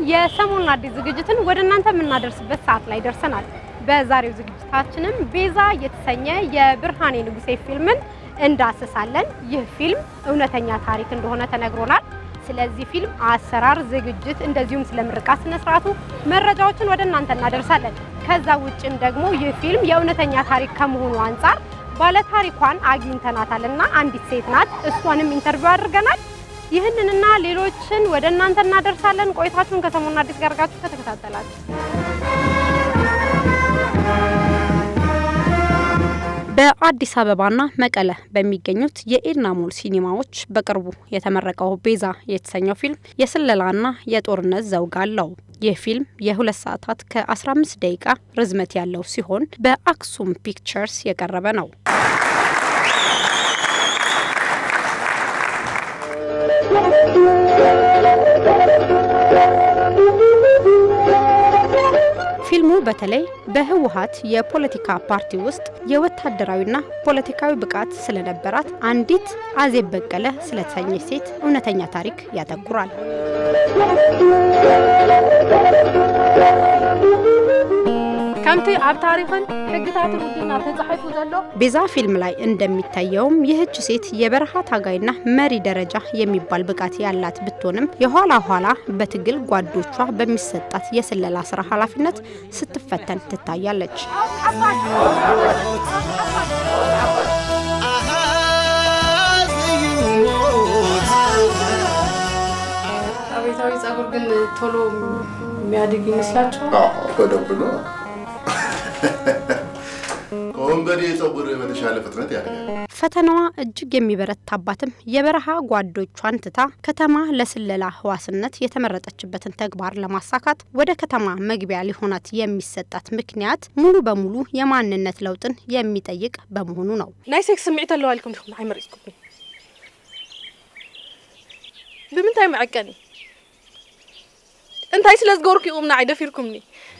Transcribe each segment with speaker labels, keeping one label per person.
Speaker 1: የሰሞኑን አዲስ ዝግጅትን ወደ እናንተ የምናደርስበት ሰዓት ላይ ደርሰናል። በዛሬው ዝግጅታችንም ቤዛ የተሰኘ የብርሃኔ ንጉሴ ፊልምን እንዳስሳለን። ይህ ፊልም እውነተኛ ታሪክ እንደሆነ ተነግሮናል። ስለዚህ ፊልም አሰራር፣ ዝግጅት እንደዚሁም ስለ ምርቃት ስነ ስርዓቱ መረጃዎችን ወደ እናንተ እናደርሳለን። ከዛ ውጭም ደግሞ ይህ ፊልም የእውነተኛ ታሪክ ከመሆኑ አንጻር ባለታሪኳን አግኝተናታል እና አንዲት ሴት ናት። እሷንም ኢንተርቪው አድርገናል። ይህንንና ሌሎችን ወደ እናንተ እናደርሳለን። ቆይታችሁን ከሰሞኑን አዲስ ጋር አድርጋችሁ ከተከታተላችሁ በአዲስ አበባና መቀለ በሚገኙት የኤድና ሞል ሲኒማዎች በቅርቡ የተመረቀው ቤዛ የተሰኘው ፊልም የስለላና የጦርነት ዘውግ አለው። ይህ ፊልም የሁለት ሰዓታት ከ15 ደቂቃ ርዝመት ያለው ሲሆን በአክሱም ፒክቸርስ የቀረበ ነው። ፊልሙ በተለይ በህወሀት የፖለቲካ ፓርቲ ውስጥ የወታደራዊና ፖለቲካዊ ብቃት ስለነበራት አንዲት አዜብ በቀለ ስለተሰኘች ሴት እውነተኛ ታሪክ ያተኩራል።
Speaker 2: ከምቲ ኣብ ታሪክን ሕግታት ውድና ተጻሒፉ ዘሎ
Speaker 1: ቤዛ ፊልም ላይ እንደሚታየውም ይህች ሴት የበረሃ ታጋይና መሪ ደረጃ የሚባል ብቃት ያላት ብትሆንም የኋላ ኋላ በትግል ጓዶቿ በሚሰጣት የስለላ ስራ ኃላፊነት ስትፈተን ትታያለች።
Speaker 2: አቤታዊ ጸጉር ግን ቶሎ የሚያድግ ይመስላችኋል?
Speaker 3: በደንብ ነው። ከወንበዴ ፀጉር በተሻለ ፍጥነት ያድጋል።
Speaker 1: ፈተናዋ እጅግ የሚበረታባትም የበረሃ ጓዶቿን ትታ ከተማ ለስለላ ህዋስነት የተመረጠችበትን ተግባር ለማሳካት ወደ ከተማ መግቢያ ሊሆናት የሚሰጣት ምክንያት ሙሉ በሙሉ የማንነት ለውጥን የሚጠይቅ በመሆኑ ነው።
Speaker 2: ናይ ሴክስ ስምዒት ኣለዋ ኢልኩም ዲኹም ኣይመሪፅኩምኒ ብምንታይ መዐቀኒ እንታይ ስለ ዝገበርኩ ይቁምና ኣይደፊርኩምኒ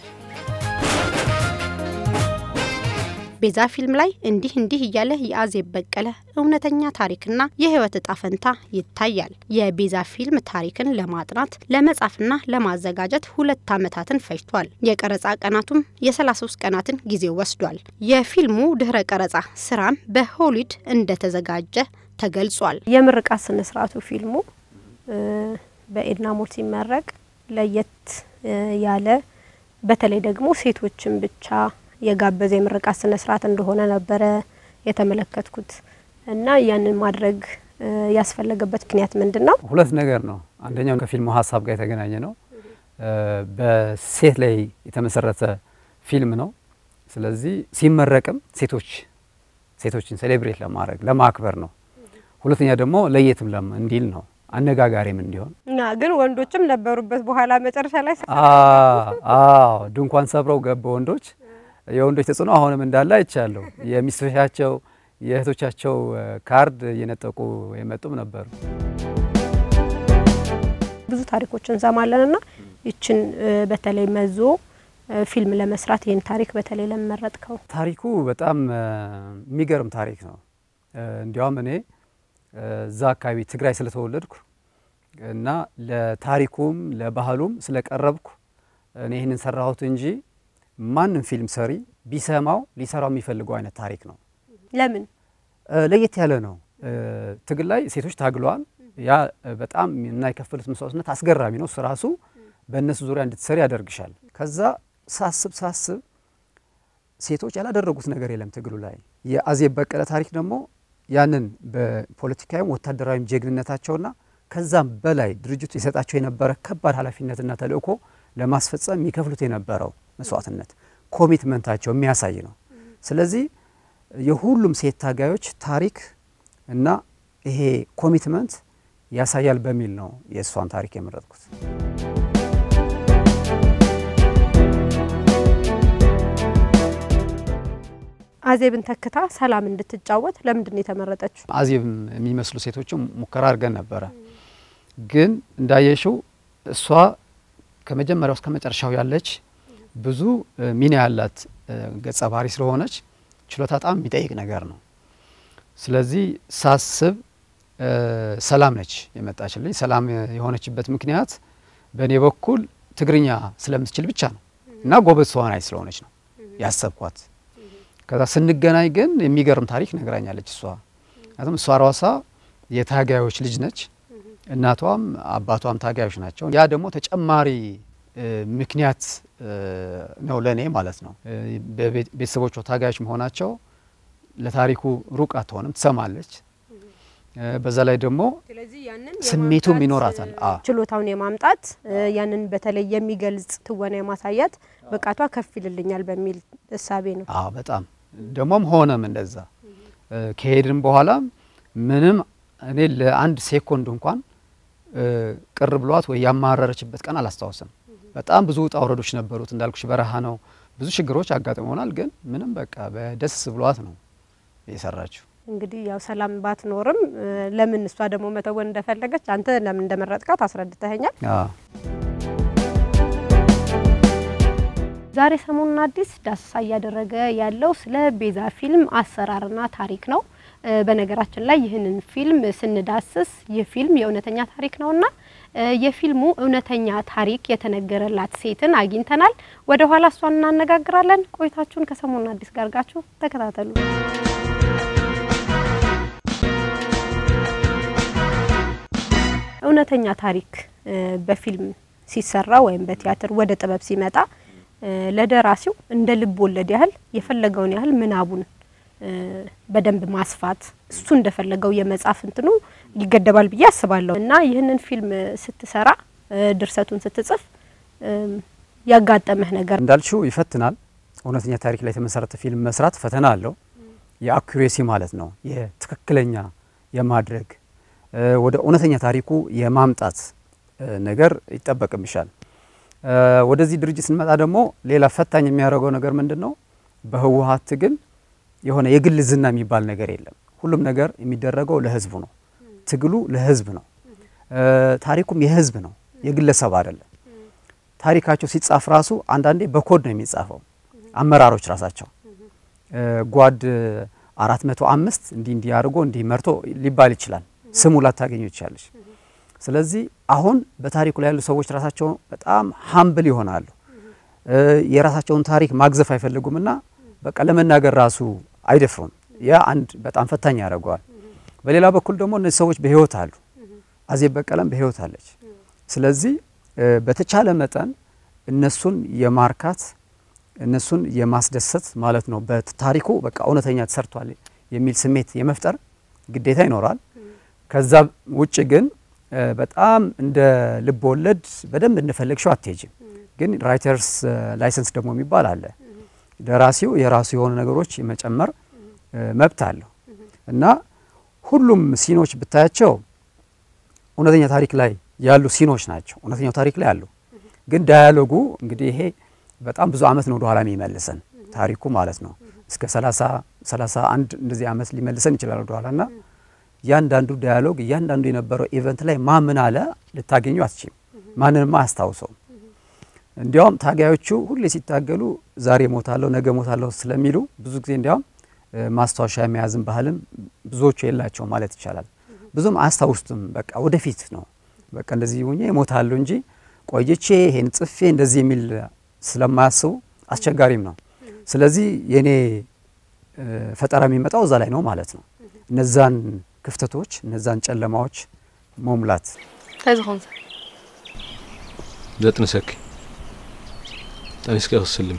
Speaker 1: ቤዛ ፊልም ላይ እንዲህ እንዲህ እያለ የአዜብ በቀለ እውነተኛ ታሪክና የህይወት እጣ ፈንታ ይታያል። የቤዛ ፊልም ታሪክን ለማጥናት ለመጻፍና ለማዘጋጀት ሁለት ዓመታትን ፈጅቷል። የቀረጻ ቀናቱም የ33 ቀናትን ጊዜ ወስዷል። የፊልሙ ድህረ ቀረጻ ስራም በሆሊድ እንደተዘጋጀ ተገልጿል። የምርቃት ስነ ስርዓቱ ፊልሙ በኤድና ሞል ሲመረቅ ለየት ያለ በተለይ ደግሞ ሴቶችን ብቻ የጋበዘ የምርቃት ስነ ስርዓት እንደሆነ ነበረ የተመለከትኩት እና ያንን ማድረግ ያስፈለገበት ምክንያት ምንድን ነው?
Speaker 4: ሁለት ነገር ነው። አንደኛው ከፊልሙ ሀሳብ ጋር የተገናኘ ነው። በሴት ላይ የተመሰረተ ፊልም ነው። ስለዚህ ሲመረቅም ሴቶች ሴቶችን ሴሌብሬት ለማድረግ ለማክበር ነው። ሁለተኛ ደግሞ ለየትም ለም እንዲል ነው አነጋጋሪም እንዲሆን
Speaker 1: እና ግን ወንዶችም ነበሩበት። በኋላ መጨረሻ ላይ
Speaker 4: አዎ ድንኳን ሰብረው ገቡ ወንዶች። የወንዶች ተጽዕኖ አሁንም እንዳለ አይቻለሁ። የሚስቶቻቸው የእህቶቻቸው ካርድ እየነጠቁ የመጡም ነበሩ።
Speaker 1: ብዙ ታሪኮች እንሰማለን እና ይችን በተለይ መዞ ፊልም ለመስራት ይህን ታሪክ በተለይ ለመረጥከው?
Speaker 4: ታሪኩ በጣም የሚገርም ታሪክ ነው። እንዲያውም እኔ እዛ አካባቢ ትግራይ ስለተወለድኩ እና ለታሪኩም ለባህሉም ስለቀረብኩ እኔ ይህንን ሰራሁት እንጂ ማንም ፊልም ሰሪ ቢሰማው ሊሰራው የሚፈልገው አይነት ታሪክ ነው።
Speaker 1: ለምን
Speaker 4: ለየት ያለ ነው። ትግል ላይ ሴቶች ታግለዋል። ያ በጣም እና የከፈሉት መስዋዕትነት አስገራሚ ነው። ራሱ በእነሱ ዙሪያ እንድትሰሪ ያደርግሻል። ከዛ ሳስብ ሳስብ ሴቶች ያላደረጉት ነገር የለም ትግሉ ላይ። የአዜብ በቀለ ታሪክ ደግሞ ያንን በፖለቲካዊም ወታደራዊም ጀግንነታቸውና ከዛም በላይ ድርጅቱ የሰጣቸው የነበረ ከባድ ኃላፊነትና ተልእኮ ለማስፈጸም የሚከፍሉት የነበረው መስዋዕትነት ኮሚትመንታቸው የሚያሳይ ነው። ስለዚህ የሁሉም ሴት ታጋዮች ታሪክ እና ይሄ ኮሚትመንት ያሳያል በሚል ነው የእሷን ታሪክ የመረጥኩት።
Speaker 1: አዜብን ተክታ ሰላም እንድትጫወት ለምንድን ነው የተመረጠችው?
Speaker 4: አዜብ የሚመስሉ ሴቶችም ሙከራ አድርገን ነበረ። ግን እንዳየሽው እሷ ከመጀመሪያው እስከ መጨረሻው ያለች ብዙ ሚና ያላት ገጸ ባህሪ ስለሆነች ችሎታ በጣም የሚጠይቅ ነገር ነው። ስለዚህ ሳስብ ሰላም ነች የመጣችልኝ። ሰላም የሆነችበት ምክንያት በእኔ በኩል ትግርኛ ስለምትችል ብቻ ነው እና ጎበዝ ተዋናይ ስለሆነች ነው ያሰብኳት። ከዛ ስንገናኝ ግን የሚገርም ታሪክ ነግራኛለች እሷ። ምክንያቱም እሷ ራሷ የታጋዮች ልጅ ነች። እናቷም አባቷም ታጋዮች ናቸው። ያ ደግሞ ተጨማሪ እ፣ ምክንያት እ፣ ነው ለእኔ ማለት ነው። እ፣ በቤት- ቤተሰቦቿ ታጋዮች መሆናቸው ለታሪኩ ሩቅ አትሆንም፣ ትሰማለች። እ፣ በዛ ላይ ደግሞ ስሜቱም ይኖራታል። አዎ
Speaker 1: ችሎታውን የማምጣት እ፣ ያንን በተለይ የሚገልጽ ትወና የማሳያት ብቃቷ ከፍ ይልልኛል በሚል እሳቤ ነው።
Speaker 4: አዎ በጣም ደግሞም ሆነም እንደዛ እ፣ ከሄድን በኋላም ምንም እኔ ለአንድ ሴኮንድ እንኳን እ፣ ቅር ብሏት ወይ ያማረረችበት ቀን አላስታውስም። በጣም ብዙ ውጣ ውረዶች ነበሩት እንዳልኩሽ፣ በረሃ ነው፣ ብዙ ችግሮች አጋጥመውናል። ግን ምንም በቃ በደስ ብሏት ነው የሰራችው።
Speaker 1: እንግዲህ ያው ሰላም ባትኖርም እ፣ ለምን እሷ ደግሞ መተወን እንደፈለገች አንተ ለምን እንደመረጥካት አስረድተኸኛል።
Speaker 4: አዎ
Speaker 1: ዛሬ ሰሞኑን አዲስ ዳሰሳ እያደረገ ያለው ስለ ቤዛ ፊልም አሰራርና ታሪክ ነው። እ፣ በነገራችን ላይ ይህንን ፊልም ስንዳስስ ይህ ፊልም የእውነተኛ ታሪክ ነውና እ፣ የፊልሙ እውነተኛ ታሪክ የተነገረላት ሴትን አግኝተናል። ወደ ኋላ እሷን እናነጋግራለን። ቆይታችሁን ከሰሞኑን አዲስ ጋር አድርጋችሁ ተከታተሉ። እውነተኛ ታሪክ እ፣ በፊልም ሲሰራ ወይም በቲያትር ወደ ጥበብ ሲመጣ እ፣ ለደራሲው እንደ ልብ ወለድ ያህል የፈለገውን ያህል ምናቡን እ፣ በደንብ ማስፋት እሱ እንደፈለገው የመጻፍ እንትኑ ይገደባል ብዬ አስባለሁ እና ይህንን ፊልም ስትሰራ እ፣ ድርሰቱን ስትጽፍ እም፣ ያጋጠመህ ነገር
Speaker 4: እንዳልሽው ይፈትናል። እውነተኛ ታሪክ ላይ የተመሰረተ ፊልም መስራት ፈተና አለው። የአኩሬሲ ማለት ነው የትክክለኛ የማድረግ እ፣ ወደ እውነተኛ ታሪኩ የማምጣት እ፣ ነገር ይጠበቅብሻል። እ፣ ወደዚህ ድርጅት ስንመጣ ደግሞ ሌላ ፈታኝ የሚያደርገው ነገር ምንድን ነው? በህወሀት ትግል የሆነ የግል ዝና የሚባል ነገር የለም። ሁሉም ነገር የሚደረገው ለህዝቡ ነው። ትግሉ ለህዝብ ነው። እ፣ ታሪኩም የህዝብ ነው፣ የግለሰብ አይደለም። ታሪካቸው ሲጻፍ ራሱ አንዳንዴ በኮድ ነው የሚጻፈው። አመራሮች ራሳቸው እ፣ ጓድ አራት መቶ አምስት እንዲህ እንዲህ አድርጎ እንዲህ መርቶ ሊባል ይችላል። ስሙ ላታገኙ ይቻለች። ስለዚህ አሁን በታሪኩ ላይ ያሉ ሰዎች ራሳቸው በጣም ሀምብል ይሆናሉ። እ፣ የራሳቸውን ታሪክ ማግዘፍ አይፈልጉምና በቃ ለመናገር ራሱ አይደፍሩም። ያ አንድ በጣም ፈታኝ ያደርገዋል። በሌላ በኩል ደግሞ እነዚህ ሰዎች በህይወት አሉ። አዜብ በቀለም በህይወት አለች። ስለዚህ እ፣ በተቻለ መጠን እነሱን የማርካት እነሱን የማስደሰት ማለት ነው። በታሪኩ በቃ እውነተኛ ተሰርቷል የሚል ስሜት የመፍጠር ግዴታ ይኖራል። ከዛ ውጭ ግን እ፣ በጣም እንደ ልብ ወለድ በደንብ እንደፈለግሽው አትሄጅም። ግን ራይተርስ ላይሰንስ ደግሞ የሚባል አለ። ደራሲው የራሱ የሆኑ ነገሮች የመጨመር እ፣ መብት አለው እና ሁሉም ሲኖች ብታያቸው እውነተኛ ታሪክ ላይ ያሉ ሲኖች ናቸው። እውነተኛው ታሪክ ላይ አሉ። ግን ዳያሎጉ እንግዲህ ይሄ በጣም ብዙ አመት ነው ወደኋላ የሚመልሰን ታሪኩ ማለት ነው። እስከ 30 31 እንደዚህ አመት ሊመልሰን ይችላል ወደኋላ እና እያንዳንዱ ዳያሎግ እያንዳንዱ የነበረው ኢቨንት ላይ ማን ምን አለ ልታገኙ አትችም። ማንንም አያስታውሰውም። እንዲያውም ታጋዮቹ ሁሌ ሲታገሉ ዛሬ ሞታለሁ ነገ ሞታለሁ ስለሚሉ ብዙ ጊዜ እንዲያውም እ፣ ማስታወሻ የመያዝን ባህልም ብዙዎቹ የላቸው ማለት ይቻላል። ብዙም አያስታውሱትም። በቃ ወደፊት ነው በቃ እንደዚህ ሆኜ እሞታለሁ እንጂ ቆይቼ ይሄን ጽፌ እንደዚህ የሚል ስለማያስቡ አስቸጋሪም ነው። ስለዚህ የኔ እ፣ ፈጠራ የሚመጣው እዛ ላይ ነው ማለት ነው። እነዛን ክፍተቶች እነዛን ጨለማዎች መሙላት
Speaker 2: እንታይ ዝኾን
Speaker 5: ዘጥንሰኪ ጠኒስከ ክስልም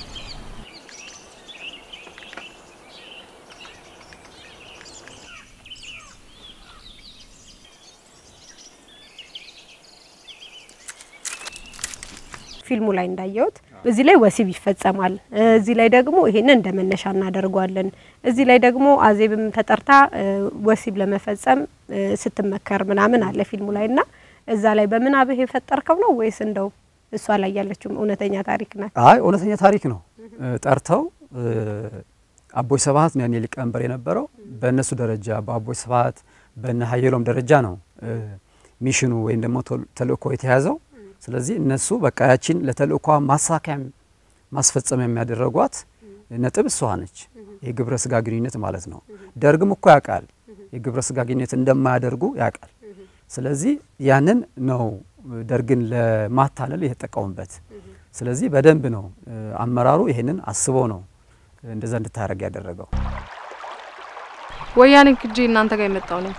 Speaker 1: ፊልሙ ላይ እንዳየሁት እዚህ ላይ ወሲብ ይፈጸማል፣ እዚህ ላይ ደግሞ ይሄንን እንደ መነሻ እናደርገዋለን። እዚህ ላይ ደግሞ አዜብም ተጠርታ እ፣ ወሲብ ለመፈጸም እ፣ ስትመከር ምናምን አለ ፊልሙ ላይ እና እዛ ላይ በምናብህ የፈጠርከው ነው ወይስ እንደው እሷ ላይ ያለችውም እውነተኛ ታሪክ ናት?
Speaker 4: አይ እውነተኛ ታሪክ ነው። እ፣ ጠርተው እ፣ አቦይ ስብሀት ነው ያኔ ሊቀመንበር የነበረው። በእነሱ ደረጃ በአቦይ ስብሀት በነ ሀየሎም ደረጃ ነው እ፣ ሚሽኑ ወይም ደግሞ ተል- ተልእኮ የተያዘው። ስለዚህ እነሱ በቃ ያቺን ለተልእኳ ማሳካያ ማስፈጸሚያ የሚያደረጓት ነጥብ እሷ ነች። የግብረ ስጋ ግንኙነት ማለት ነው። ደርግም እኮ ያውቃል የግብረ ስጋ ግንኙነት እንደማያደርጉ ያውቃል። ስለዚህ ያንን ነው ደርግን ለማታለል የተጠቀሙበት። ስለዚህ በደንብ ነው አመራሩ ይሄንን አስቦ ነው እንደዛ እንድታደርግ ያደረገው።
Speaker 2: ወያኔ ክጄ እናንተ ጋር የመጣው ነኝ።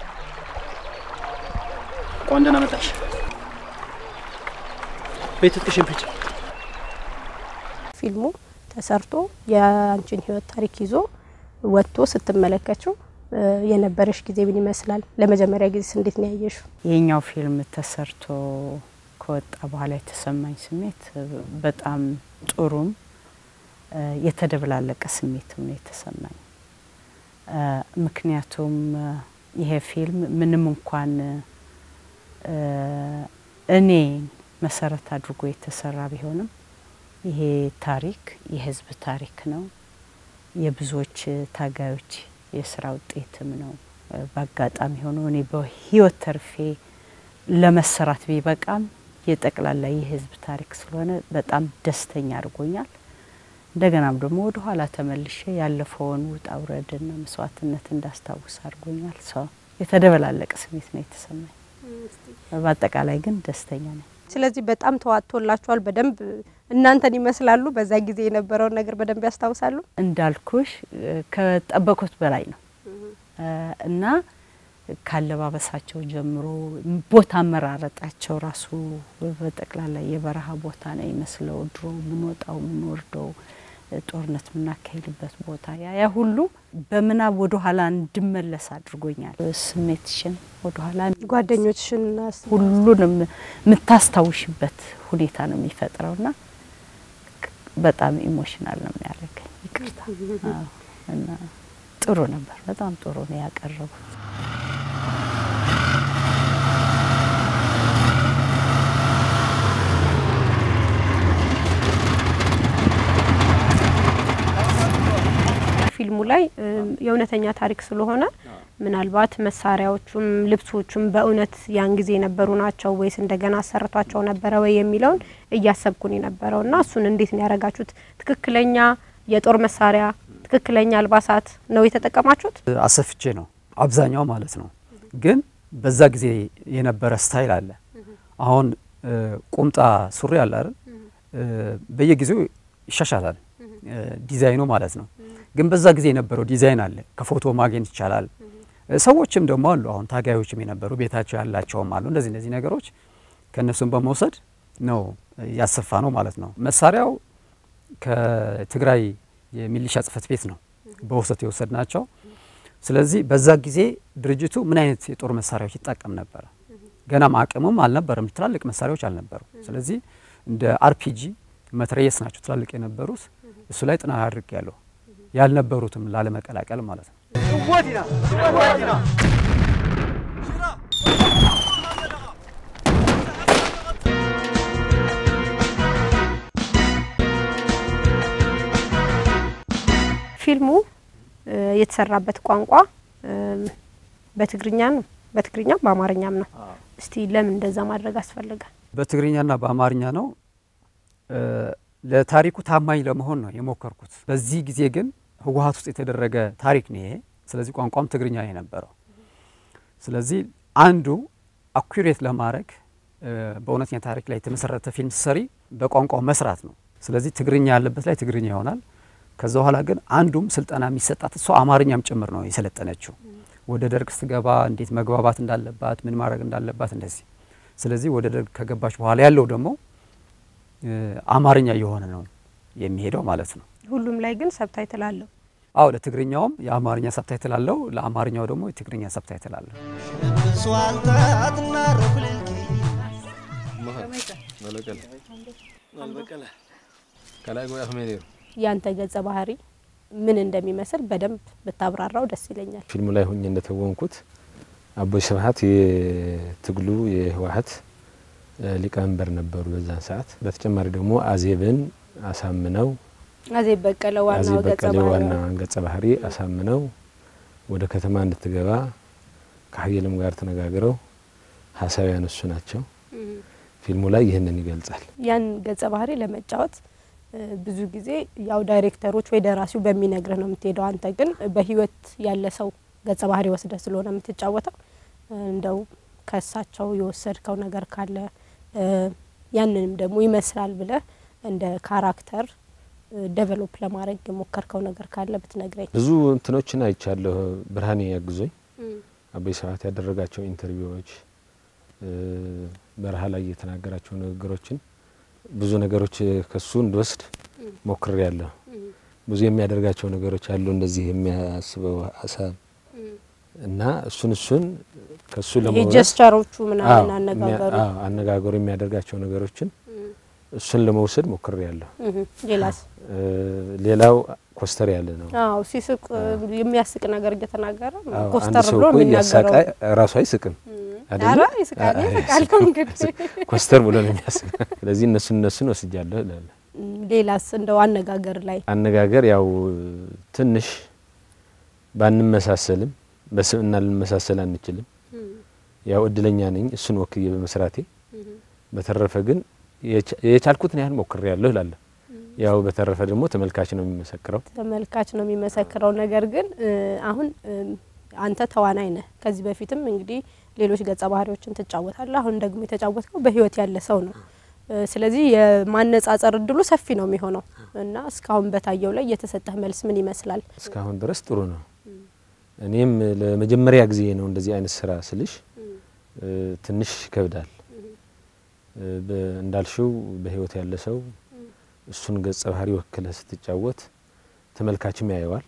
Speaker 5: ቆንጆ ነው መጣሽ። ቤት ትጥቅሽን ፍጭ።
Speaker 6: ፊልሙ ተሰርቶ የአንቺን ህይወት ታሪክ ይዞ ወጥቶ ስትመለከችው የነበረሽ ጊዜ ምን ይመስላል? ለመጀመሪያ ጊዜ እንዴት ነው ያየሽው?
Speaker 7: ይህኛው ፊልም ተሰርቶ ከወጣ በኋላ የተሰማኝ ስሜት በጣም ጥሩም የተደበላለቀ ስሜትም ነው የተሰማኝ። ምክንያቱም ይሄ ፊልም ምንም እንኳን እኔ መሰረት አድርጎ የተሰራ ቢሆንም ይሄ ታሪክ የህዝብ ታሪክ ነው። የብዙዎች ታጋዮች የስራ ውጤትም ነው። በአጋጣሚ ሆኖ እኔ በህይወት ተርፌ ለመሰራት ቢበቃም የጠቅላላ የህዝብ ታሪክ ስለሆነ በጣም ደስተኛ አድርጎኛል። እንደገናም ደግሞ ወደ ኋላ ተመልሼ ያለፈውን ውጣ ውረድና መስዋዕትነት እንዳስታውስ አድርጎኛል። ሰው የተደበላለቀ ስሜት ነው የተሰማኝ። በአጠቃላይ ግን ደስተኛ ነኝ።
Speaker 6: ስለዚህ በጣም ተዋጥቶላችኋል። በደንብ እናንተን ይመስላሉ። በዛ ጊዜ የነበረውን ነገር በደንብ ያስታውሳሉ።
Speaker 7: እንዳልኩሽ ከጠበቁት በላይ ነው እና ካለባበሳቸው ጀምሮ ቦታ አመራረጣቸው ራሱ በጠቅላላ የበረሃ ቦታ ነው ይመስለው። ድሮ የምንወጣው የምንወርደው ጦርነት የምናካሄድበት ቦታ ያ ያ ሁሉ በምናብ ወደ ኋላ እንድመለስ አድርጎኛል። ስሜትሽን ወደ ኋላ
Speaker 6: ጓደኞችሽን
Speaker 7: ሁሉንም የምታስታውሽበት ሁኔታ ነው የሚፈጥረው ና በጣም ኢሞሽናል ነው የሚያደርገኝ። ይቅርታ እና ጥሩ ነበር። በጣም ጥሩ ነው ያቀረቡት።
Speaker 6: ፊልሙ ላይ የእውነተኛ ታሪክ ስለሆነ ምናልባት መሳሪያዎቹም ልብሶቹም በእውነት ያን ጊዜ የነበሩ ናቸው ወይስ እንደገና አሰርቷቸው ነበረ ወይ የሚለውን እያሰብኩን የነበረው እና እሱን እንዴት ነው ያደረጋችሁት? ትክክለኛ የጦር መሳሪያ ትክክለኛ አልባሳት ነው የተጠቀማችሁት?
Speaker 4: አሰፍቼ ነው አብዛኛው ማለት ነው። ግን በዛ ጊዜ የነበረ ስታይል አለ። አሁን ቁምጣ ሱሪ አለ አይደል? በየጊዜው ይሻሻላል ዲዛይኑ ማለት ነው። ግን በዛ ጊዜ የነበረው ዲዛይን አለ፣ ከፎቶ ማግኘት ይቻላል። ሰዎችም ደግሞ አሉ፣ አሁን ታጋዮችም የነበሩ ቤታቸው ያላቸውም አሉ። እንደዚህ እነዚህ ነገሮች ከእነሱም በመውሰድ ነው ያሰፋ ነው ማለት ነው። መሳሪያው ከትግራይ የሚሊሻ ጽሕፈት ቤት ነው በውሰት የወሰድ ናቸው። ስለዚህ በዛ ጊዜ ድርጅቱ ምን አይነት የጦር መሳሪያዎች ይጠቀም ነበረ? ገናም አቅሙም አልነበረም፣ ትላልቅ መሳሪያዎች አልነበሩ። ስለዚህ እንደ አርፒጂ መትረየስ ናቸው ትላልቅ የነበሩት። እሱ ላይ ጥናት አድርግ ያለሁ ያልነበሩትም ላለመቀላቀል ማለት ነው።
Speaker 6: ፊልሙ የተሰራበት ቋንቋ በትግርኛ ነው፣ በትግርኛም በአማርኛም ነው። እስቲ ለምን እንደዛ ማድረግ አስፈለገ?
Speaker 4: በትግርኛና በአማርኛ ነው። ለታሪኩ ታማኝ ለመሆን ነው የሞከርኩት። በዚህ ጊዜ ግን ህወሀት ውስጥ የተደረገ ታሪክ ነው ይሄ። ስለዚህ ቋንቋም ትግርኛ ነው የነበረው። ስለዚህ አንዱ አኩሬት ለማድረግ በእውነተኛ ታሪክ ላይ የተመሰረተ ፊልም ሰሪ በቋንቋው መስራት ነው። ስለዚህ ትግርኛ ያለበት ላይ ትግርኛ ይሆናል። ከዛ በኋላ ግን አንዱም ስልጠና የሚሰጣት እሷ አማርኛም ጭምር ነው የሰለጠነችው። ወደ ደርግ ስትገባ እንዴት መግባባት እንዳለባት ምን ማድረግ እንዳለባት እንደዚህ። ስለዚህ ወደ ደርግ ከገባች በኋላ ያለው ደግሞ አማርኛ የሆነ ነው የሚሄደው ማለት ነው።
Speaker 6: ሁሉም ላይ ግን ሰብታይትል አለው።
Speaker 4: አዎ ለትግርኛውም የአማርኛ ሰብታይትል አለው፣ ለአማርኛው ደግሞ የትግርኛ ሰብታይትል አለው።
Speaker 6: ያንተ ገጸ ባህሪ ምን እንደሚመስል በደንብ ብታብራራው ደስ ይለኛል።
Speaker 8: ፊልሙ ላይ ሁኜ እንደተወንኩት አቦይ ስብሀት የትግሉ የህወሀት ሊቀመንበር ነበሩ በዛን ሰዓት። በተጨማሪ ደግሞ አዜብን አሳምነው
Speaker 6: አዜብ በቀለ ዋናው
Speaker 8: አዜብ
Speaker 6: ገጸ
Speaker 8: በቀለ
Speaker 6: ባህሪ
Speaker 8: ዋና ገጸ ባህሪ አሳምነው ወደ ከተማ እንድትገባ ከሀየልም ጋር ተነጋግረው ሀሳብ ያነሱ ናቸው። ፊልሙ ላይ ይህንን ይገልጻል።
Speaker 6: ያን ገጸ ባህሪ ለመጫወት ብዙ ጊዜ ያው ዳይሬክተሮች ወይ ደራሲው በሚነግርህ ነው የምትሄደው። አንተ ግን በህይወት ያለ ሰው ገጸ ባህሪ ወስደህ ስለሆነ የምትጫወተው እንደው ከእሳቸው የወሰድከው ነገር ካለ ያንንም ደግሞ ይመስላል ብለህ እንደ ካራክተር ደቨሎፕ ለማድረግ የሞከርከው ነገር ካለ ብትነግረኝ።
Speaker 8: ብዙ እንትኖችን አይቻለሁ። ብርሃኔ ያግዞኝ አበይ ስብሀት ያደረጋቸው ኢንተርቪዎች፣ በረሃ ላይ የተናገራቸው ንግግሮችን ብዙ ነገሮች ከሱ እንድወስድ ሞክሬ ያለሁ። ብዙ የሚያደርጋቸው ነገሮች አሉ፣ እንደዚህ የሚያስበው ሀሳብ እና እሱን እሱን ከሱ ለመውረስ
Speaker 6: የጀስቸሮቹ ምናምን አነጋገሩ
Speaker 8: አነጋገሩ የሚያደርጋቸው ነገሮችን እሱን ለመውሰድ ሞክሬ ያለሁ።
Speaker 6: ሌላስ?
Speaker 8: ሌላው ኮስተር ያለ ነው።
Speaker 6: አዎ ሲስቅ የሚያስቅ ነገር እየተናገረ
Speaker 8: አንድ
Speaker 6: ኮስተር
Speaker 8: ሰው
Speaker 6: ብሎ
Speaker 8: እኮ እያሳቀ
Speaker 6: የሚናገረው
Speaker 8: ራሱ አይስቅም አይደለ?
Speaker 6: ኧረ ይስቃል ይስቃል እንግዲህ
Speaker 8: ኮስተር ብሎ ነው የሚያስቅ። ስለዚህ እነሱን እነሱን ወስጃለሁ እላለሁ።
Speaker 6: ሌላስ እንደው አነጋገር ላይ
Speaker 8: አነጋገር ያው ትንሽ ባንመሳሰልም በስብዕና ልንመሳሰል አንችልም። ያው እድለኛ ነኝ እሱን ወክዬ በመስራቴ። በተረፈ ግን የቻ- የቻልኩትን ያህል ሞክሬ ያለሁ እላለሁ። ያው በተረፈ ደግሞ ተመልካች ነው የሚመሰክረው።
Speaker 6: ተመልካች ነው የሚመሰክረው። ነገር ግን እ አሁን እ አንተ ተዋናይ ነህ። ከዚህ በፊትም እንግዲህ ሌሎች ገጸ ባህሪዎችን ትጫወታለህ። አሁን ደግሞ የተጫወትከው በህይወት ያለ ሰው ነው። እ ስለዚህ የማነጻጸር እድሉ ሰፊ ነው የሚሆነው እና እስካሁን በታየው ላይ የተሰጠህ መልስ ምን ይመስላል?
Speaker 8: እስካሁን ድረስ ጥሩ ነው። እኔም ለመጀመሪያ ጊዜ ነው እንደዚህ አይነት ስራ ስልሽ እ ትንሽ ይከብዳል። እ በ- እንዳልሽው በህይወት ያለ ሰው እሱን ገጸ ባህሪ ወክለህ ስትጫወት ተመልካችም ያየዋል።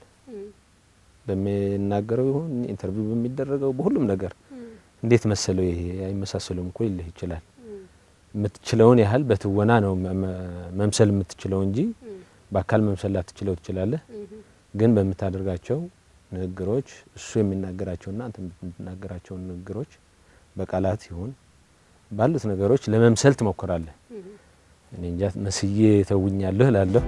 Speaker 8: በሚናገረው ይሁን ኢንተርቪው በሚደረገው በሁሉም ነገር እንዴት መሰለው ይሄ አይመሳሰሉም እኮ ይልህ ይችላል። የምትችለውን ያህል በትወና ነው መ- መ- መምሰል የምትችለው እንጂ በአካል መምሰል ላትችለው ትችላለህ። ግን በምታደርጋቸው ንግግሮች እሱ የሚናገራቸውና አንተ የምትናገራቸው ንግግሮች በቃላት ይሁን ባሉት ነገሮች ለመምሰል ትሞክራለህ። እኔ እንጃ መስዬ ተውኛለሁ እላለሁ።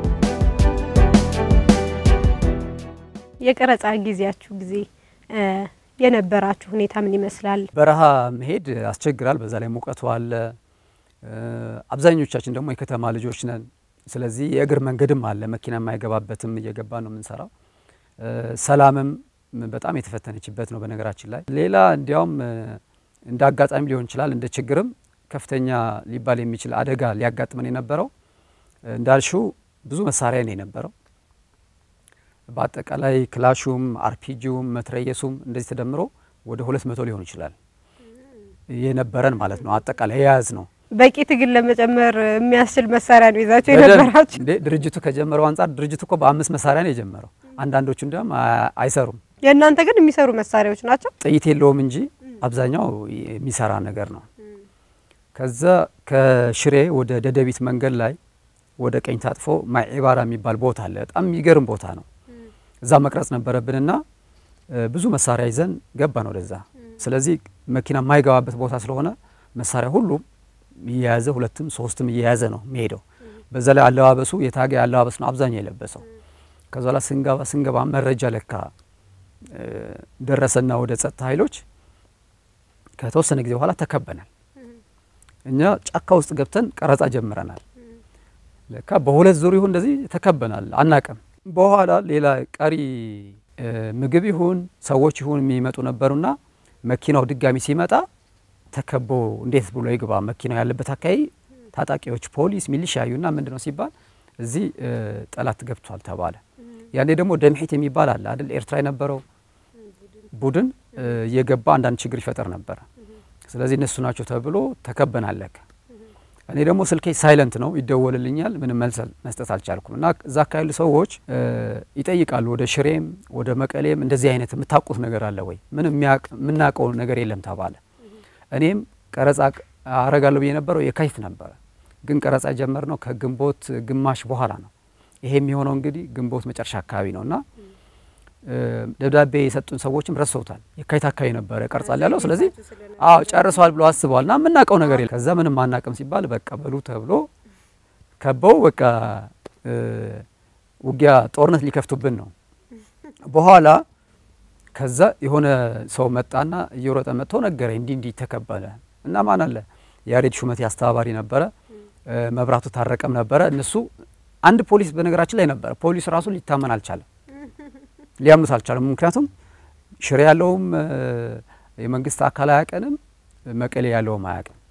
Speaker 6: የቀረጻ ጊዜያችሁ ጊዜ እ የነበራችሁ ሁኔታ ምን ይመስላል?
Speaker 4: በረሃ መሄድ ያስቸግራል። በዛ ላይ ሙቀቱ አለ። እ አብዛኞቻችን ደግሞ የከተማ ልጆች ነን። ስለዚህ የእግር መንገድም አለ፣ መኪና የማይገባበትም እየገባ ነው የምንሰራው። እ ሰላምም በጣም የተፈተነችበት ነው በነገራችን ላይ። ሌላ እንዲያውም እ እንደ አጋጣሚ ሊሆን ይችላል እንደ ችግርም ከፍተኛ ሊባል የሚችል አደጋ ሊያጋጥመን የነበረው እ እንዳልሽው ብዙ መሳሪያ ነው የነበረው። በአጠቃላይ ክላሹም አርፒጂውም መትረየሱም እንደዚህ ተደምሮ ወደ ሁለት መቶ ሊሆን ይችላል የነበረን ማለት ነው። አጠቃላይ የያዝ ነው
Speaker 6: በቂ ትግል ለመጨመር የሚያስችል መሳሪያ ነው ይዛችሁ
Speaker 4: በደንብ
Speaker 6: የነበራችሁ?
Speaker 4: እንዴ ድርጅቱ ከጀመረው አንጻር ድርጅቱ እኮ በአምስት መሳሪያ ነው የጀመረው። አንዳንዶቹ እንዲያውም አ- አይሰሩም
Speaker 6: የእናንተ ግን የሚሰሩ መሳሪያዎች ናቸው።
Speaker 4: ጥይት የለውም እንጂ አብዛኛው የሚሰራ ነገር ነው። ከዛ ከሽሬ ወደ ደደቢት መንገድ ላይ ወደ ቀኝ ታጥፎ ማዒባራ የሚባል ቦታ አለ። በጣም የሚገርም ቦታ ነው። እዛ መቅረጽ ነበረብንና እ ብዙ መሳሪያ ይዘን ገባን ወደዛ። ስለዚህ መኪና የማይገባበት ቦታ ስለሆነ መሳሪያ ሁሉም እየያዘ ሁለትም ሶስትም እየያዘ ነው የሚሄደው። በዛ ላይ አለባበሱ የታጋይ አለባበስ ነው አብዛኛው የለበሰው። ከዛ ላይ ስንገባ ስንገባ መረጃ ለካ እ ደረሰና ወደ ጸጥታ ኃይሎች ከተወሰነ ጊዜ በኋላ ተከበናል። እኛ ጫካ ውስጥ ገብተን ቀረጻ ጀምረናል። ለካ በሁለት ዙር ይሁን እንደዚህ ተከበናል፣ አናቅም። በኋላ ሌላ ቀሪ እ ምግብ ይሁን ሰዎች ይሁን የሚመጡ ነበሩና መኪናው ድጋሚ ሲመጣ ተከቦ እንዴት ብሎ ይግባ መኪናው ያለበት አካባቢ ታጣቂዎች፣ ፖሊስ፣ ሚሊሻ ያዩና ምንድን ነው ሲባል እዚህ እ ጠላት ገብቷል ተባለ። ያኔ ደግሞ ደምሒት የሚባል አለ አይደል ኤርትራ የነበረው ቡድን እ እየገባ አንዳንድ ችግር ይፈጠር ነበረ። ስለዚህ እነሱ ናቸው ተብሎ ተከበናል ለካ። እኔ ደግሞ ስልኬ ሳይለንት ነው ይደወልልኛል፣ ምንም መልስ መስጠት አልቻልኩም። እና እዛ አካባቢ ያሉ ሰዎች እ ይጠይቃሉ ወደ ሽሬም ወደ መቀሌም እንደዚህ አይነት የምታውቁት ነገር አለ ወይ? ምንም የሚያቅ- የምናውቀው ነገር የለም ተባለ። እኔም ቀረጻ አረጋለሁ ብዬ ነበረው የካቲት ነበረ፣ ግን ቀረጻ የጀመርነው ከግንቦት ግማሽ በኋላ ነው። ይሄ የሚሆነው እንግዲህ ግንቦት መጨረሻ አካባቢ ነው እና እ ደብዳቤ የሰጡን ሰዎችም ረስተውታል። የካቲት አካባቢ ነበረ ቀርጻል ያለው። ስለዚህ አዎ ጨርሰዋል ብሎ አስበዋል እና የምናውቀው ነገር የለም። ከዛ ምንም አናውቅም ሲባል በቃ በሉ ተብሎ ከበው በቃ እ ውጊያ ጦርነት ሊከፍቱብን ነው። በኋላ ከዛ የሆነ ሰው መጣና እየሮጠ መጥቶ ነገረኝ፣ እንዲህ እንዲህ ተከበለ እና ማን አለ ያሬድ ሹመቴ አስተባባሪ ነበረ፣ እ መብራቱ ታረቀም ነበረ። እነሱ አንድ ፖሊስ በነገራችን ላይ ነበረ። ፖሊስ ራሱ ሊታመን አልቻለም፣ ሊያምኑት አልቻለም። ምክንያቱም ሽሬ ያለውም እ የመንግስት አካል አያቀንም፣ መቀሌ ያለውም አያቅም።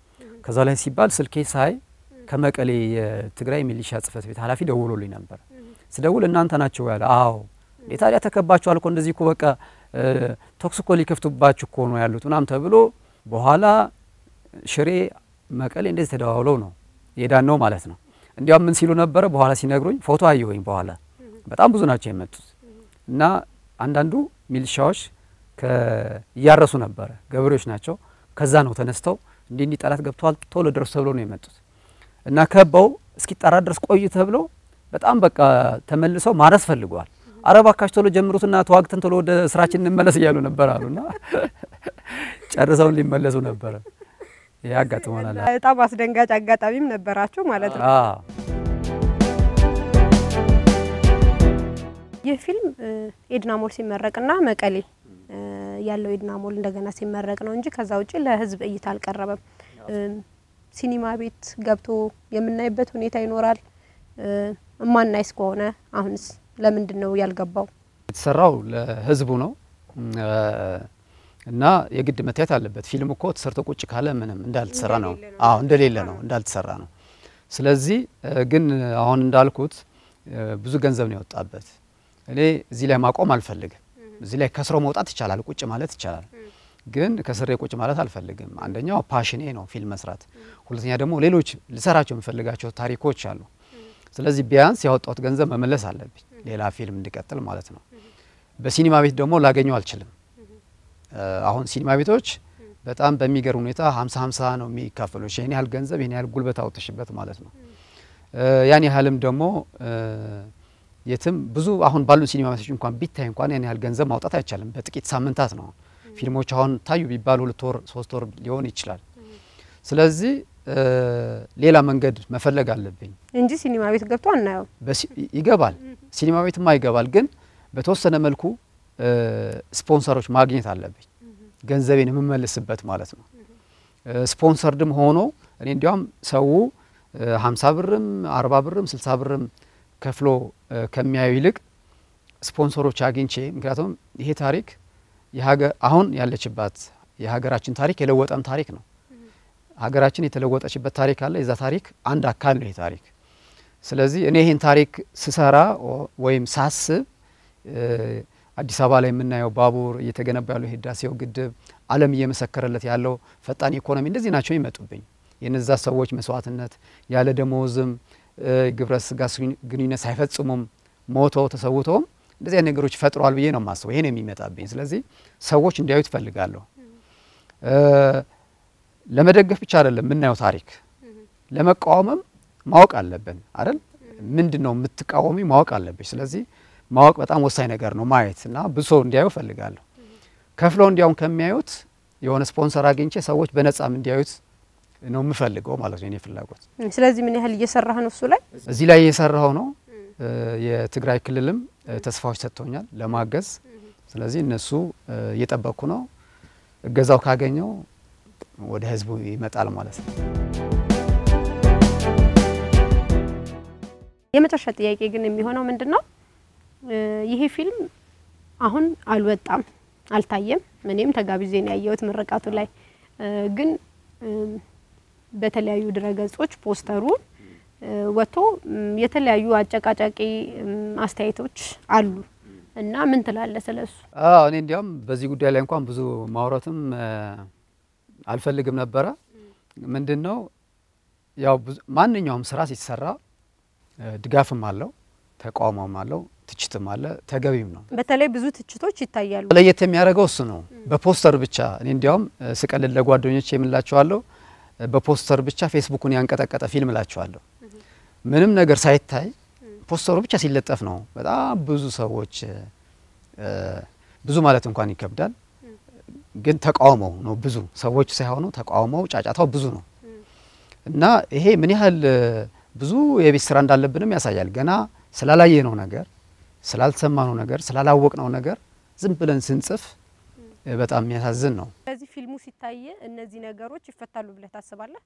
Speaker 4: ከዛ ላይ ሲባል ስልኬ ሳይ ከመቀሌ የትግራይ ሚሊሻ ጽህፈት ቤት ኃላፊ ደውሎልኝ ነበር። ስደውል እናንተ ናቸው ያለ። አዎ እንዴ ታዲያ ተከባችኋል እኮ እንደዚህ እኮ በቃ ተኩስ እኮ ሊከፍቱባችሁ እኮ ነው ያሉት ምናምን ተብሎ በኋላ ሽሬ መቀሌ እንደዚህ ተደዋውለው ነው የዳን ነው ማለት ነው። እንዲያውም ምን ሲሉ ነበረ በኋላ ሲነግሩኝ ፎቶ አየሁኝ። በኋላ በጣም ብዙ ናቸው የመጡት እና አንዳንዱ ሚሊሻዎች እያረሱ ነበረ፣ ገበሬዎች ናቸው። ከዛ ነው ተነስተው እንዲህ እንዲህ ጠላት ገብተዋል ቶሎ ደርሱ ተብለው ነው የመጡት እና ከበው እስኪጣራ ድረስ ቆዩ ተብለው በጣም በቃ ተመልሰው ማረስ ፈልገዋል። አረባካሽ ቶሎ ጀምሩትና ተዋግተን ቶሎ ወደ ስራችን እንመለስ እያሉ ነበር አሉና ጨርሰውን ሊመለሱ ነበረ። ይህ አጋጥሞናል።
Speaker 6: በጣም አስደንጋጭ አጋጣሚም ነበራችሁ ማለት ነው።
Speaker 4: አዎ
Speaker 6: ይህ ፊልም ኤድናሞል ሲመረቅና መቀሌ ያለው ኤድናሞል እንደገና ሲመረቅ ነው እንጂ ከዛ ውጭ ለሕዝብ እይታ አልቀረበም። ሲኒማ ቤት ገብቶ የምናይበት ሁኔታ ይኖራል። እማናይስ ከሆነ አሁንስ ለምንድን ነው ያልገባው?
Speaker 4: የተሰራው ለህዝቡ ነው እና የግድ መታየት አለበት። ፊልም እኮ ተሰርቶ ቁጭ ካለ ምንም እንዳልተሰራ ነው። አዎ እንደሌለ ነው፣ እንዳልተሰራ ነው። ስለዚህ ግን አሁን እንዳልኩት ብዙ ገንዘብ ነው የወጣበት። እኔ እዚህ ላይ ማቆም አልፈልግም። እዚህ ላይ ከስሮ መውጣት ይቻላል፣ ቁጭ ማለት ይቻላል። ግን ከስሬ ቁጭ ማለት አልፈልግም። አንደኛው ፓሽኔ ነው ፊልም መስራት፣ ሁለተኛ ደግሞ ሌሎች ልሰራቸው የምፈልጋቸው ታሪኮች አሉ። ስለዚህ ቢያንስ ያወጣሁት ገንዘብ መመለስ አለብኝ፣ ሌላ ፊልም እንዲቀጥል ማለት ነው። በሲኒማ ቤት ደግሞ ላገኘው አልችልም። አሁን ሲኒማ ቤቶች በጣም በሚገርም ሁኔታ ሀምሳ ሀምሳ ነው የሚካፈሉ። ይህን ያህል ገንዘብ ይህን ያህል ጉልበት አውጥሽበት ማለት ነው። ያን ያህልም ደግሞ የትም ብዙ አሁን ባሉ ሲኒማ ቤቶች እንኳን ቢታይ እንኳን ያን ያህል ገንዘብ ማውጣት አይቻልም። በጥቂት ሳምንታት ነው ፊልሞች አሁን ታዩ ቢባል ሁለት ወር ሶስት ወር ሊሆን ይችላል። ስለዚህ ሌላ መንገድ መፈለግ አለብኝ
Speaker 6: እንጂ ሲኒማ ቤት ገብቶ አናየው።
Speaker 4: ይገባል፣ ሲኒማ ቤትማ ይገባል። ግን በተወሰነ መልኩ ስፖንሰሮች ማግኘት አለብኝ ገንዘቤን የምመልስበት ማለት ነው። ስፖንሰርድም ሆኖ እኔ እንዲያውም ሰው ሀምሳ ብርም አርባ ብርም ስልሳ ብርም ከፍሎ ከሚያዩ ይልቅ ስፖንሰሮች አግኝቼ ምክንያቱም ይሄ ታሪክ አሁን ያለችባት የሀገራችን ታሪክ የለወጠም ታሪክ ነው። ሀገራችን የተለወጠችበት ታሪክ አለ። የዛ ታሪክ አንድ አካል ነው ይሄ ታሪክ። ስለዚህ እኔ ይህን ታሪክ ስሰራ ወይም ሳስብ አዲስ አበባ ላይ የምናየው ባቡር እየተገነባ ያለው የህዳሴው ግድብ ዓለም እየመሰከረለት ያለው ፈጣን ኢኮኖሚ እንደዚህ ናቸው ይመጡብኝ። የነዛ ሰዎች መስዋዕትነት ያለ ደሞዝም ግብረ ስጋ ግንኙነት ሳይፈጽሙም ሞተው ተሰውተውም እንደዚህ አይነት ነገሮች ፈጥረዋል ብዬ ነው የማስበው። ይሄን የሚመጣብኝ ስለዚህ ሰዎች እንዲያዩ ትፈልጋለሁ። ለመደገፍ ብቻ አይደለም የምናየው ታሪክ ለመቃወምም ማወቅ አለብን አይደል? ምንድን ነው የምትቃወሚ ማወቅ አለብሽ። ስለዚህ ማወቅ በጣም ወሳኝ ነገር ነው። ማየት እና ብዙ ሰው እንዲያዩ እፈልጋለሁ። ከፍለው እንዲያውም ከሚያዩት የሆነ ስፖንሰር አግኝቼ ሰዎች በነጻም እንዲያዩት ነው የምፈልገው ማለት ነው የኔ ፍላጎት።
Speaker 6: ስለዚህ ምን ያህል እየሰራህ ነው እሱ ላይ?
Speaker 4: እዚህ ላይ እየሰራው ነው። የትግራይ ክልልም ተስፋዎች ሰጥቶኛል ለማገዝ። ስለዚህ እነሱ እየጠበቅኩ ነው። እገዛው ካገኘው ወደ ህዝቡ ይመጣል ማለት ነው።
Speaker 6: የመጨረሻ ጥያቄ ግን የሚሆነው ምንድን ነው ይሄ ፊልም አሁን አልወጣም፣ አልታየም። እኔም ተጋብዤ ነው ያየሁት ምርቃቱ ላይ ግን በተለያዩ ድረገጾች ፖስተሩ ወጥቶ የተለያዩ አጨቃጫቂ አስተያየቶች አሉ እና ምን ትላለህ ስለሱ?
Speaker 4: አዎ እኔ እንዲያውም በዚህ ጉዳይ ላይ እንኳን ብዙ ማውራትም አልፈልግም ነበረ። ምንድን ነው ያው ማንኛውም ስራ ሲሰራ ድጋፍም አለው፣ ተቃውሞም አለው፣ ትችትም አለ፣ ተገቢም ነው።
Speaker 6: በተለይ ብዙ ትችቶች ይታያሉ።
Speaker 4: ለየት የሚያደርገው እሱ ነው። በፖስተር ብቻ እኔ እንዲያውም ስቀልድ ለጓደኞች የምላቸዋለሁ በፖስተር ብቻ ፌስቡኩን ያንቀጠቀጠ ፊልም እላቸዋለሁ። ምንም ነገር ሳይታይ ፖስተሩ ብቻ ሲለጠፍ ነው በጣም ብዙ ሰዎች ብዙ ማለት እንኳን ይከብዳል፣ ግን ተቃውሞው ነው ብዙ ሰዎች ሳይሆኑ ተቃውሞው ጫጫታው ብዙ ነው እና ይሄ ምን ያህል ብዙ የቤት ስራ እንዳለብንም ያሳያል። ገና ስላላየነው ነገር፣ ስላልሰማነው ነገር፣ ስላላወቅነው ነገር ዝም ብለን ስንጽፍ በጣም የሚያሳዝን ነው።
Speaker 6: ስለዚህ ፊልሙ ሲታይ እነዚህ ነገሮች ይፈታሉ ብለህ ታስባለህ?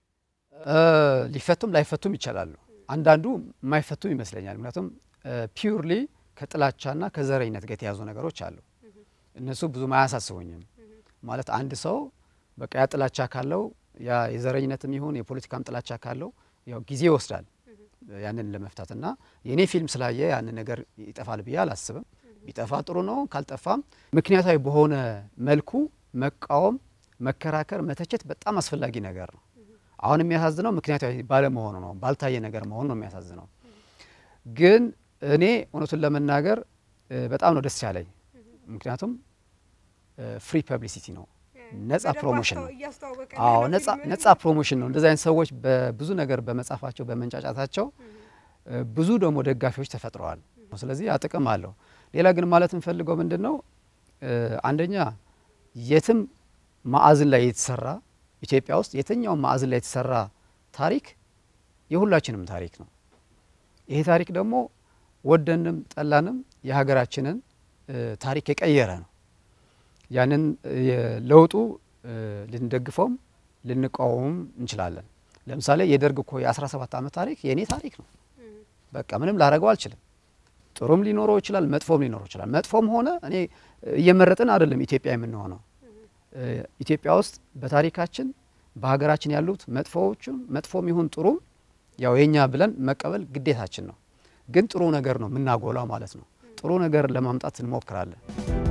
Speaker 4: ሊፈቱም ላይፈቱም ይችላሉ። አንዳንዱ የማይፈቱም ይመስለኛል። ምክንያቱም ፒውርሊ ከጥላቻና ከዘረኝነት ጋር የተያዙ ነገሮች አሉ። እነሱ ብዙም አያሳስቡኝም። ማለት አንድ ሰው በቃ ያ ጥላቻ ካለው ያ የዘረኝነትም ይሁን የፖለቲካም ጥላቻ ካለው ያው ጊዜ ይወስዳል ያንን ለመፍታት እና የእኔ ፊልም ስላየ ያንን ነገር ይጠፋል ብዬ አላስብም። ቢጠፋ ጥሩ ነው። ካልጠፋም ምክንያታዊ በሆነ መልኩ መቃወም፣ መከራከር፣ መተቸት በጣም አስፈላጊ ነገር ነው። አሁን የሚያሳዝነው ምክንያታዊ ባለመሆኑ ነው፣ ባልታየ ነገር መሆኑ ነው የሚያሳዝነው። ግን እኔ እውነቱን ለመናገር በጣም ነው ደስ ያለኝ። ምክንያቱም ፍሪ ፐብሊሲቲ ነው፣ ነጻ ፕሮሞሽን ነው። አዎ ነጻ ፕሮሞሽን ነው። እንደዚህ አይነት ሰዎች በብዙ ነገር በመጻፋቸው በመንጫጫታቸው ብዙ ደግሞ ደጋፊዎች ተፈጥረዋል። ስለዚህ ያ ጥቅም አለው። ሌላ ግን ማለት የምፈልገው ምንድን ነው፣ አንደኛ የትም ማዕዝን ላይ የተሰራ ኢትዮጵያ ውስጥ የትኛውም ማዕዝን ላይ የተሰራ ታሪክ የሁላችንም ታሪክ ነው። ይሄ ታሪክ ደግሞ ወደንም ጠላንም የሀገራችንን ታሪክ የቀየረ ነው። ያንን ለውጡ ልንደግፈውም ልንቃወሙም እንችላለን። ለምሳሌ የደርግ እኮ የ17 ዓመት ታሪክ የእኔ ታሪክ ነው። በቃ ምንም ላረገው አልችልም። ጥሩም ሊኖረው ይችላል፣ መጥፎም ሊኖረው ይችላል። መጥፎም ሆነ እኔ እየመረጥን አይደለም ኢትዮጵያ የምንሆነው። ኢትዮጵያ ውስጥ በታሪካችን በሀገራችን ያሉት መጥፎዎቹም መጥፎም ይሁን ጥሩም ያው የኛ ብለን መቀበል ግዴታችን ነው። ግን ጥሩ ነገር ነው የምናጎላው ማለት ነው። ጥሩ ነገር ለማምጣት እንሞክራለን።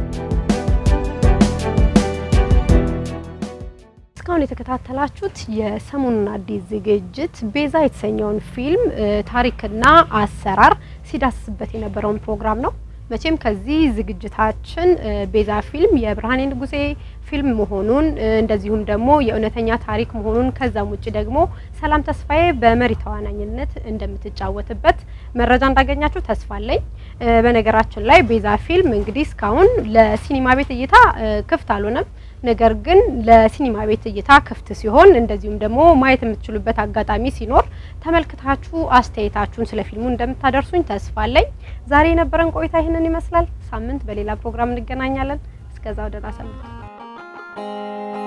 Speaker 6: እስካሁን የተከታተላችሁት የሰሞኑን አዲስ ዝግጅት ቤዛ የተሰኘውን ፊልም ታሪክና አሰራር ሲዳስስበት የነበረውን ፕሮግራም ነው። መቼም ከዚህ ዝግጅታችን ቤዛ ፊልም የብርሃኔ ንጉሴ ፊልም መሆኑን እንደዚሁም ደግሞ የእውነተኛ ታሪክ መሆኑን ከዛም ውጭ ደግሞ ሰላም ተስፋዬ በመሪ ተዋናኝነት እንደምትጫወትበት መረጃ እንዳገኛችሁ ተስፋ አለኝ። በነገራችን ላይ ቤዛ ፊልም እንግዲህ እስካሁን ለሲኒማ ቤት እይታ ክፍት አልሆነም። ነገር ግን ለሲኒማ ቤት እይታ ክፍት ሲሆን እንደዚሁም ደግሞ ማየት የምትችሉበት አጋጣሚ ሲኖር ተመልክታችሁ አስተያየታችሁን ስለ ፊልሙ እንደምታደርሱኝ ተስፋ አለኝ። ዛሬ የነበረን ቆይታ ይህንን ይመስላል። ሳምንት በሌላ ፕሮግራም እንገናኛለን። እስከዛው ደህና ሰንብቱ።